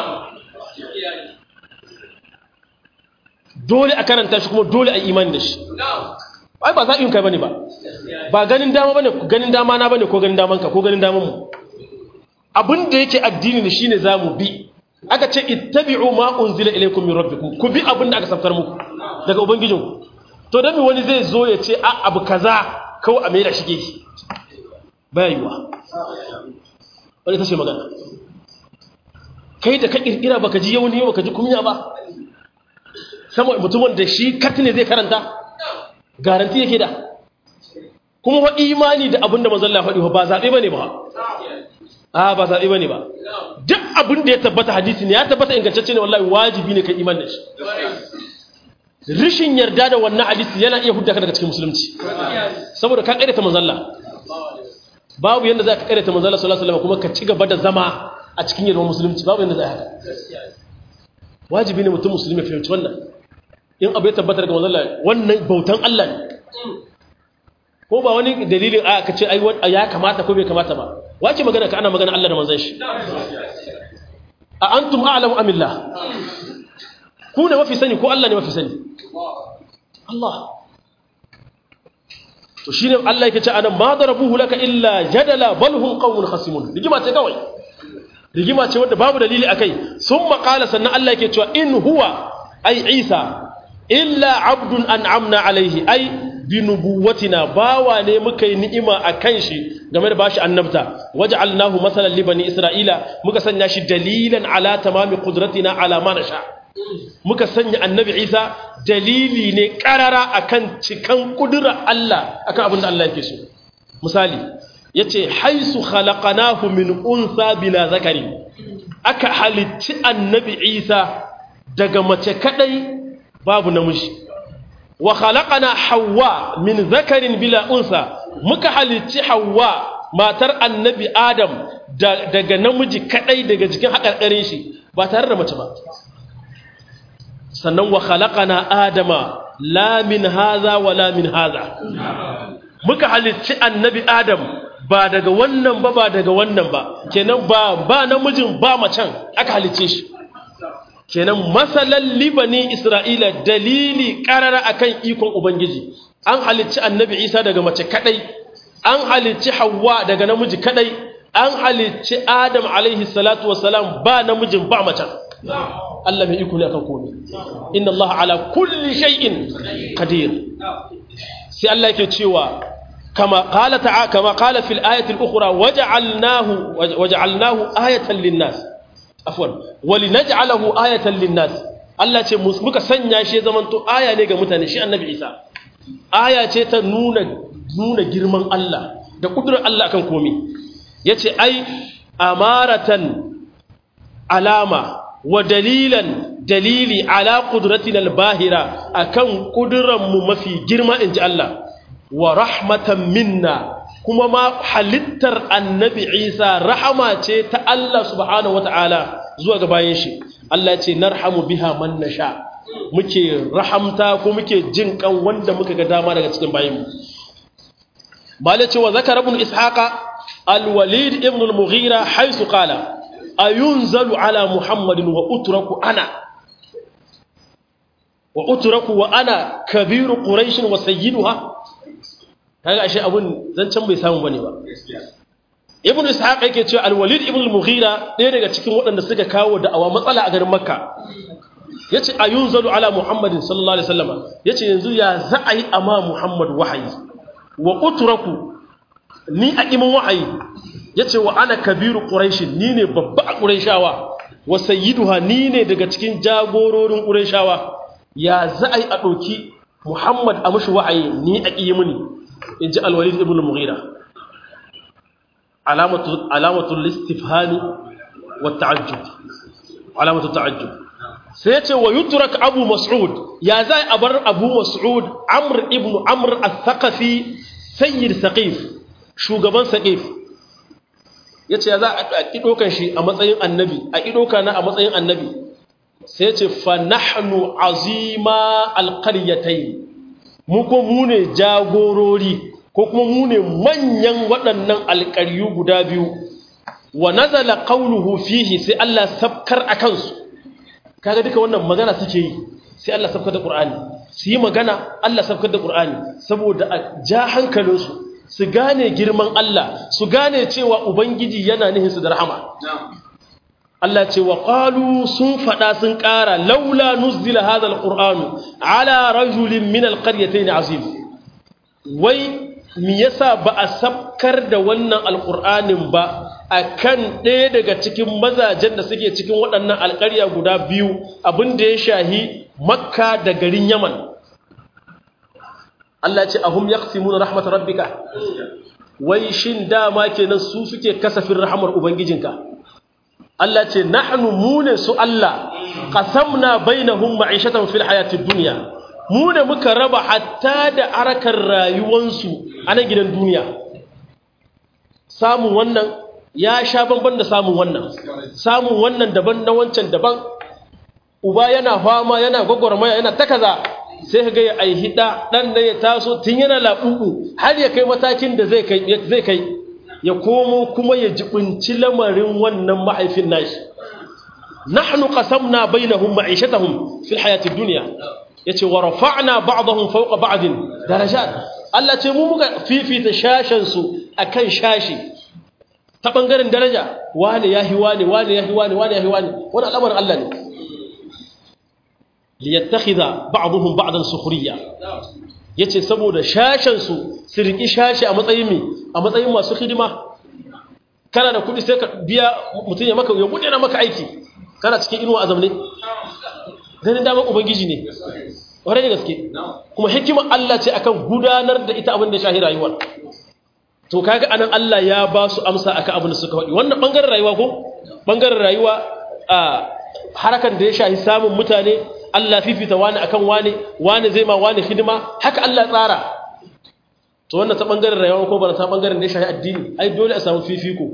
dole a karanta shi kuma dole a imani da shi ai ba zaɓin kai bane ba ba ganin dama bane ganin dama na bane ko ganin daman ka ko ganin daman mu abin da yake addini ne shine zamu bi aka ce ittabi'u ma unzila ilaykum min rabbikum ku bi abin da aka saftar muku daga ubangijinku to dan wani zai zo ya ce a abu kaza kawai a mai da shige ki baya yiwa wani ta ce magana kai da ka kirkira baka ji yauni baka ji kunya ba sama mutumin da shi kat ne zai karanta garanti yake da kuma wa imani da abin da manzon Allah faɗi ba zaɓe bane ba a ba zaɓe bane ba duk abin da ya tabbata hadisi ne ya tabbata ingantacce ne wallahi wajibi ne kai iman da shi rishin yarda da wannan hadisi yana iya hudda ka daga cikin musulunci saboda ka ƙaryata manzon Allah babu yanda za ka ƙaryata manzon Allah sallallahu alaihi wasallam kuma ka ci gaba da zama a cikin yalwar musulunci babu yanda za a haka wajibi ne mutum musulmi ya fahimci wannan in abu ya tabbatar ga manzon Allah wannan bautan Allah ne ko ba wani dalilin a ka ce ai ya kamata ko bai kamata ba wace magana ka ana magana Allah da manzon shi a antum a'lamu amillah ku ne mafi sani ko Allah ne mafi sani Allah to shine Allah yake ce anan ma darabuhu laka illa jadala bal hum qawmun khasimun rigima ce kawai rigima ce wanda babu dalili akai summa qala sannan Allah yake cewa in huwa ai Isa illa abdun an'amna alaihi ai bi nubuwatina bawa ne muka yi ni'ima a kan shi game da bashi annabta waj'alnahu masalan li bani isra'ila muka sanya shi dalilan ala tamami qudratina ala ma nasha muka sanya annabi Isa dalili ne karara akan cikan kudura Allah akan abin da Allah yake so misali yace haisu khalaqnahu min unsa bila zakari aka halitti annabi Isa daga mace kadai babu namiji wa khalaqana Hauwa min zakarin bila unsa muka halicci Hauwa matar annabi Adam daga namiji kadai daga jikin hakarkarin shi ba tare da mace ba sannan wa khalaqana Adama la min haza wa la min haza muka halicci annabi adam ba daga wannan ba ba daga wannan ba kenan ba ba namijin ba macen aka halicce shi kenan masalan libani isra'ila dalili karara akan ikon ubangiji an halicci annabi isa daga mace kadai an halicci hawa daga namiji kadai an halicci adam alaihi salatu wassalam ba namijin ba macen Allah mai iko ne akan komai inna Allah ala kulli shay'in qadir sai Allah yake cewa kama qala ta'a kama qala fil ayati al-ukhra waja'alnahu waja'alnahu ayatan lin-nas afwan walinaj'alahu ayatan lin-nas Allah ce muka sanya shi zaman to aya ne ga mutane shi annabi Isa aya ce ta nuna nuna girman Allah da kudurar Allah akan komai yace ai amaratan alama wa dalilan dalili ala qudratina albahira akan kuduran mu mafi girma inji Allah wa rahmatan minna kuma ma halittar annabi Isa rahama ce ta Allah subhanahu wataala zuwa ga bayan shi Allah ce narhamu biha man nasha muke rahamta ko muke jin kan wanda muka ga dama daga cikin bayin mu bale ce wa zakara ibn ishaqa al-walid ibn al-mughira haythu qala ayunzalu ala muhammadin wa utraku ana wa utraku wa ana kabiru quraish wa sayyiduha kaga ashe abun zancan bai samu bane ba ibn ishaq yake cewa al-walid ibn al-mughira ɗaya daga cikin waɗanda suka kawo da'awa matsala a garin makka yace ayunzalu ala muhammadin sallallahu alaihi wasallam yace yanzu ya za a yi amma muhammad wahayi wa utraku ni a imin wahayi yace wa ana kabiru quraish ni ne babba a quraishawa wa sayyiduha ni ne daga cikin jagororin quraishawa ya za a yi a ɗauki muhammad a mushi wahayi ni a ƙi mini in ji al-walid ibn al-mughira alamatul istifhami wa ta'ajjub alamatul ta'ajjub sai ya ce wa yutrak abu mas'ud ya zai a bar abu mas'ud amr ibn amr al-thaqafi sayyid saqif shugaban saqif yace ya za a kidokan shi a matsayin annabi a kidoka na a matsayin annabi sai ya ce fa nahnu azima al-qaryatayn mu ko mu ne jagorori ko kuma mu ne manyan waɗannan alƙaryu guda biyu wa nazala qawluhu fihi sai Allah sabkar akan su kaga duka wannan magana suke yi sai Allah sabkar da Qur'ani su yi magana Allah sabkar da Qur'ani saboda a ja hankalinsu su gane girman Allah su gane cewa ubangiji yana nihin su da rahama Allah ce wa qalu sun fada sun ƙara laula nuzila hadha alqur'anu ala rajulin min alqaryatayn azim wai mi yasa ba a sabkar da wannan alƙur'anin ba a kan ɗaya daga cikin mazajen da suke cikin waɗannan alƙarya guda biyu abin da ya shahi makka da garin yaman Allah ce ahum yaqsimuna rahmat rabbika wai shin dama kenan su suke kasafin rahamar ubangijinka Allah ce nahnu mune su Allah qasamna bainahum ma'ishatan fil hayatid dunya mu ne muka raba hatta da arakar rayuwansu a nan gidan duniya samun wannan ya sha banban da samun wannan samun wannan daban na wancan daban uba yana fama yana gwagwarmaya yana ta kaza sai ka ga ya aihi ɗa ɗan da ya taso tun yana laɓuɓu har ya kai matakin da zai kai ya komo kuma ya jibinci lamarin wannan mahaifin nashi nahnu qasamna bainahum ma'ishatahum fil hayatid dunya yace wa rafa'na ba'dahum fawqa ba'din darajat Allah ce mu muka fifita shashan su akan shashi ta bangaren daraja wani yahi wani wani yahi wani wani yahi wani wani al'amarin Allah ne liyattakhidha ba'dhum ba'dan sukhriya yace saboda shashan su su riki shashi a matsayin mi a matsayin masu hidima kana da kudi sai ka biya mutun ya maka ya bude na maka aiki kana cikin inuwa azamne ganin damar ubangiji ne ƙwarai da gaske kuma hikimar Allah ce akan gudanar da ita abin da shahi rayuwar to kaga anan Allah ya ba su amsa akan abin da suka faɗi wannan bangaren rayuwa ko bangaren rayuwa a harakan da ya shahi samun mutane Allah fifita wani akan wani wani zai ma wani hidima haka Allah tsara to wannan ta bangaren rayuwa ko ba ta bangaren da ya shahi addini ai dole a samu fifiko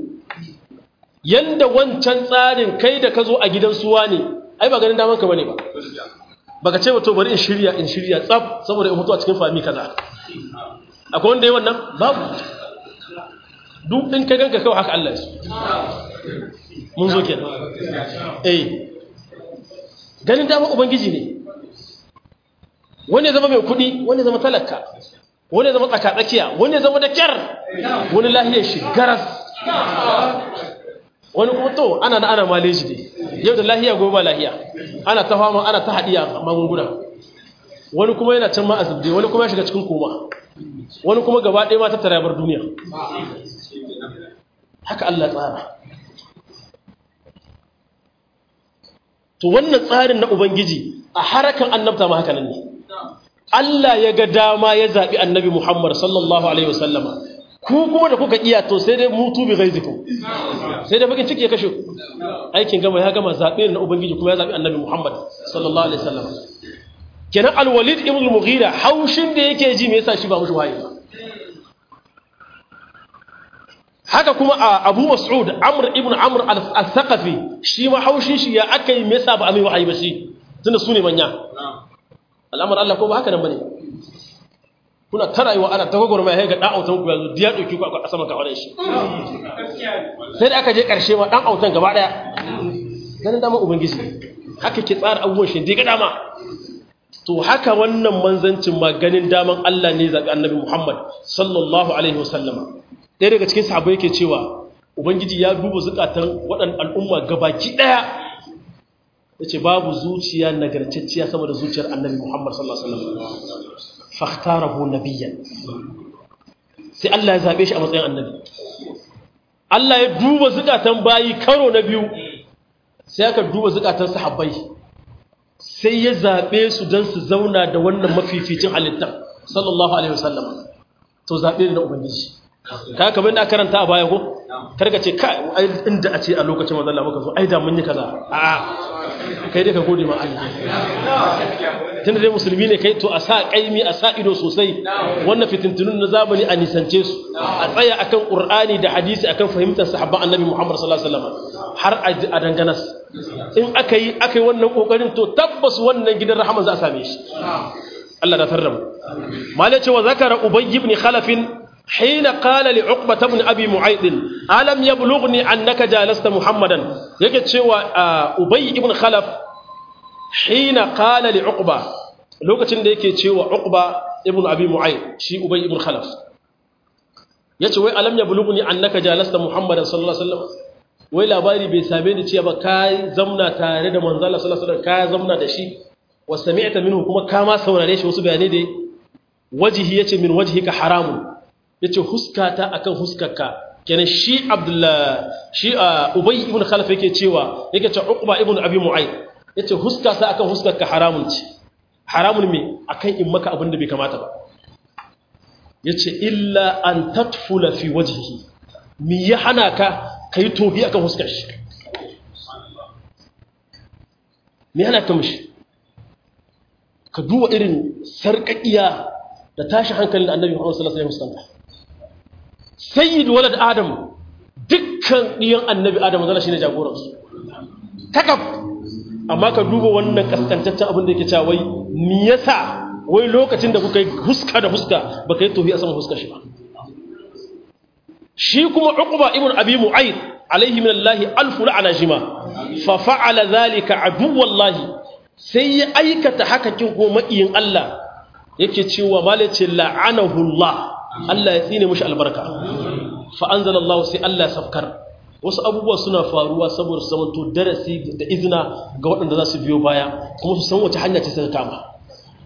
yanda wancan tsarin kai da ka zo a gidan suwa ne ai ba ganin daman ka bane ba baka ce wato bari in shirya in shirya tsaf saboda in mutu a cikin fami kaza akwai wanda yi wannan babu duk in ka ganka kawai haka Allah su mun zo kenan eh ganin dama ubangiji ne wani zama mai kudi wani zama talaka wani zama tsakatsakiya wani zama da kyar wani lahiyar shi garas wani kuma to ana na ana maleji ne yau da lahiya gobe ba lahiya ana ta fama ana ta haɗiya magunguna wani kuma yana can ma a zubde wani kuma ya shiga cikin koma wani kuma gaba ɗaya ma ta tarabar duniya haka Allah tsara to wannan tsarin na ubangiji a harakan annabta ma haka nan ne Allah ya ga dama ya zaɓi annabi Muhammad sallallahu alaihi wasallama ku kuma da kuka iya to sai dai mutu bi ghaizikum sai dai bakin ciki ya kashe ku aikin gama ya gama zaɓe na ubangiji kuma ya zaɓi annabi Muhammad sallallahu alaihi wasallama kenan al-walid ibn al-mughira haushin da yake ji me yasa shi ba mushi wahayi ba haka kuma a abu mas'ud amr ibn amr al-thaqafi shi ma haushin shi ya akai me yasa ba a mai wahayi ba shi tunda su ne manya al'amar Allah ko ba haka nan bane kuna ta rayuwa ana ta gogor mai ga dan autan ku yanzu diya dauki ku a saman kawadan shi sai da aka je karshe ma dan autan gaba daya ganin dama ubangiji haka ke tsara abubuwan shi diga dama to haka wannan manzancin ma ganin daman Allah ne zabi annabi Muhammad sallallahu alaihi wasallama ɗaya daga cikin sahabbai yake cewa ubangiji ya duba zukatan waɗannan al'umma gabaki ɗaya yace babu zuciya nagartacciya sama da zuciyar annabi Muhammad sallallahu alaihi wasallam fakhtarahu nabiyyan sai Allah ya zabe shi a matsayin annabi Allah ya duba zukatan bayi karo na biyu sai aka duba zukatan sahabbai sai ya zabe su dan su zauna da wannan mafificin halittar sallallahu alaihi wasallam to zabe ne na ubangiji ka kamar da karanta a baya ko karka ce kai inda a ce a lokacin manzon Allah muka zo ai da mun yi kaza a'a kai dai ka gode ma Allah tunda dai musulmi ne kai to a sa kaimi a sa ido sosai wannan fitintunun na zamani a nisance su a tsaya akan qur'ani da hadisi akan fahimtar sahabban annabi Muhammad sallallahu alaihi wasallam har a danganas in aka yi aka yi wannan kokarin to tabbas wannan gidan rahama za a same shi Allah da tarramu malai cewa zakara ubay ibn khalaf حين قال لعقبة بن أبي معيط ألم يبلغني أنك جالست محمدا يجد شوى أبي بن خلف حين قال لعقبة لو كتن ديك شوى عقبة ابن أبي معيط شي أبي بن خلف yace wai alam yablugni annaka jalasta muhammadan sallallahu alaihi wasallam wai labari bai same ni cewa kai zamna tare da manzo Allah sallallahu alaihi wasallam ka zamna da shi wa sami'ta minhu kuma ka ma saurare shi wasu bayanai da wajihi yace min wajhika haramun ya ce huskata akan huskarka kenan shi abdullah shi ubay ibn khalaf yake cewa yake ce uqba ibn abi mu'ayd yace huskata akan huskarka haramun ce haramun me akan in maka abin da bai kamata ba yace illa an tatfula fi wajhihi mi ya hana ka kai tobi akan huskar shi me hana ka mishi ka duba irin sarƙaƙiya da tashi hankalin da annabi Muhammad sallallahu alaihi wasallam sayyid walad adam dukkan diyan annabi adam zalla shine jagoran su takaf amma ka duba wannan kaskantaccen abin da yake cewa wai me yasa wai lokacin da kuka yi huska da huska baka yi tohi a saman huskar shi ba shi kuma uqba ibn abi mu'ayd alaihi min allahi alfu la'ana jima fa fa'ala dhalika aduwallahi sai ya aikata haka kin ko makiyin Allah yake cewa malace la'anahu Allah Allah ya tsine mishi albarka fa anzalallahu sai Allah safkar wasu abubuwa suna faruwa saboda su zamanto darasi da izina ga waɗanda za su biyo baya kuma su san wace hanya ce suka kama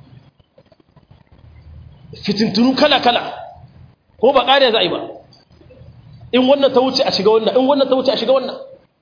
fitintunu kala-kala ko ba ƙariya za a yi ba in wannan ta wuce a shiga wannan in wannan ta wuce a shiga wannan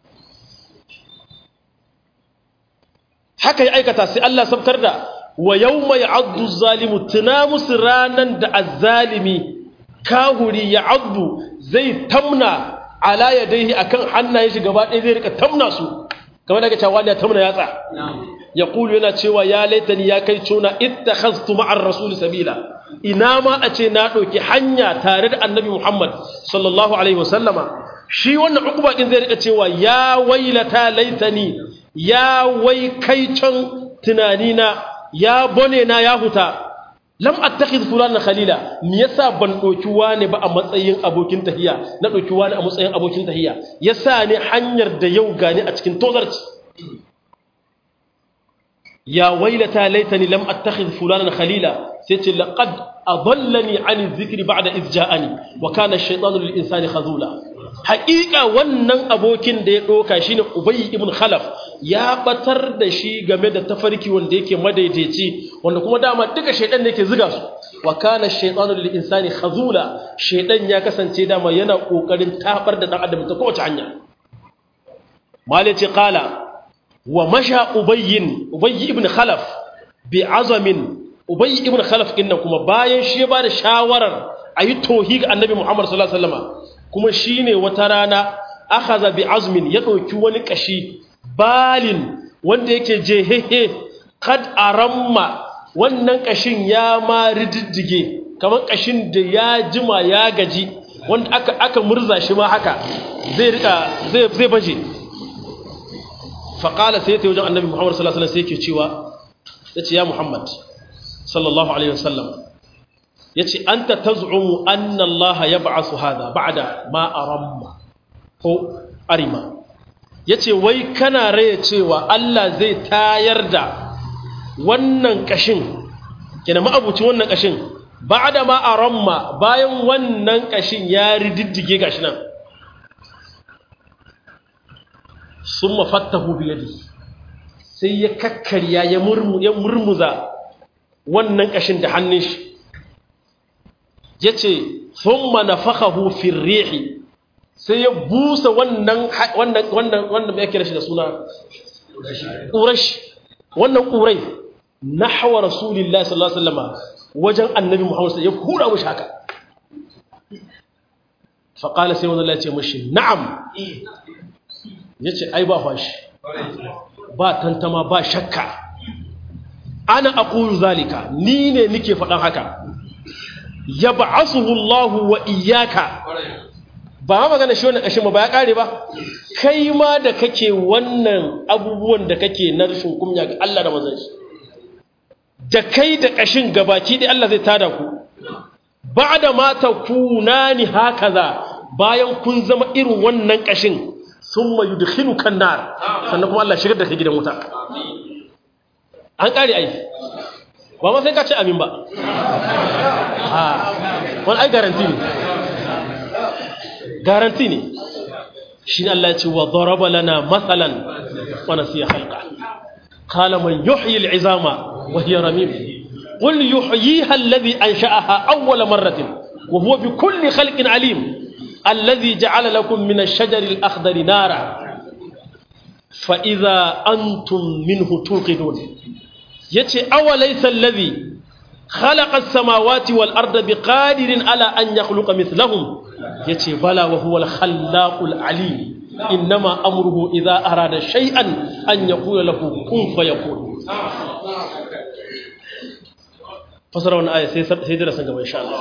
haka ya aikata sai Allah sabkar da wa yawma ya'addu zalimu tuna musu ranan da azzalimi kahuri ya'addu zai tamna ala yadayhi akan hannayen shi gaba ɗaya zai rika tamna su kamar daga cewa wani ya tamna yatsa ya kulu yana cewa ya laitani ya kai cuna ittakhaztu ma'ar rasul sabila ina ma a ce na ɗauki hanya tare da annabi Muhammad sallallahu alaihi wasallama shi wannan ukuba din zai rika cewa ya wailata laitani ya wai kai can tunanina ya bone na ya huta lam attakhidh fulanan khalila me yasa ban doki wani ba a matsayin abokin tahiya na doki wani a matsayin abokin tahiya yasa ne hanyar da yau gani a cikin tozarci ya wailata laitani lam attakhidh fulanan khalila sai ce laqad adallani an dhikri ba'da idh ja'ani wa kana ash-shaytanu lil insani khazula haqiqa wannan abokin da ya doka shine ubay ibn khalaf ya batar da shi game da tafarki wanda yake madaidaici wanda kuma dama duka shaydan ne yake ziga su wa kana ash-shaytanu lil insani khazula shaydan ya kasance dama yana kokarin tabar da dan adam ta kowace hanya malaci qala wa masha ubayyin ubayy ibn khalaf bi azamin ubayy ibn khalaf din kuma bayan shi ba da shawarar ayi tohi ga annabi muhammad sallallahu alaihi wasallam kuma shine wata rana akhadha bi azmin ya dauki wani kashi balin wanda yake jehehe kad aramma wannan kashin ya ma rididdige kamar kashin da ya jima ya gaji wanda aka aka murza shi ma haka zai rika zai zai baje faƙala sai ta wajen annabi muhammad sallallahu alaihi wasallam sai yake cewa ya ce ya muhammad sallallahu alaihi wasallam ya ce an ta tazumu anna allaha ya ba'asu hada ba'da ma aramma ko arima ya ce wai kana raya cewa allah zai tayar da wannan ƙashin kina ma'abucin wannan ƙashin ba'da ma aramma bayan wannan ƙashin ya rididdige gashi nan sun mafattahu biyadi sai ya kakkarya ya murmuza wannan ƙashin da hannun shi ya ce sun manafakahu firrihi sai ya busa wannan wannan mai kira shi da suna ƙurashi wannan ƙurai na hawa rasulillah sallallahu alaihi wasallama wajen annabi muhammadu ya hura mashi haka faƙala sai wani ce mashi na'am ya ce ai ba fashi ba tantama ba shakka ana aqulu zalika ni ne nike faɗan haka ya ba'asuhu Allah wa iyyaka ba ma magana shi wannan kashin ba ya kare ba kai ma da kake wannan abubuwan da kake na rashin kunya ga Allah da manzon shi da kai da kashin gabaki dai Allah zai tada ku ba'da ma takunani hakaza bayan kun zama irin wannan kashin sun mayu da kan nar sannan kuma Allah shigar da ka gidan wuta an ƙari aiki ba ma sai ka ce amin ba ha wani ai garanti ne garanti ne shi ne Allah ya ce wa zaraba lana matsalan wa nasiya halka kala man yuhyi al'izama wa hiya ramim qul yuhyiha alladhi ansha'aha awwala marratin wa huwa bi kulli khalqin alim الذي جعل لكم من الشجر الأخضر نارا فإذا أنتم منه توقدون يتي أوليس الذي خلق السماوات والأرض بقادر على أن يخلق مثلهم يتي بلى وهو الخلاق العليم إنما أمره إذا أراد شيئا أن يقول له كن فيكون فسروا آية سيدنا سنجم إن شاء الله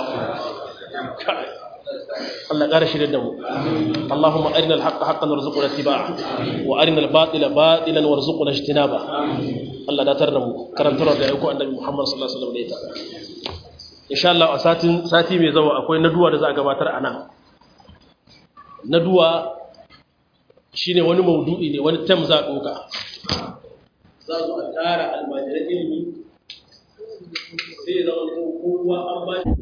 Allah ƙara shirya da mu Allahumma arina al-haqqa haqqan warzuqna ittiba'a wa arina al-batila batilan warzuqna ijtinaba Allah da tar da mu karantar da ayyukan annabi Muhammad sallallahu alaihi wasallam da ita insha Allah a satin sati mai zawa akwai naduwa da za a gabatar a nan naduwa shine wani maudu'i ne wani tam za a doka za su a tara almajiran ilimi sai zama kowa an ba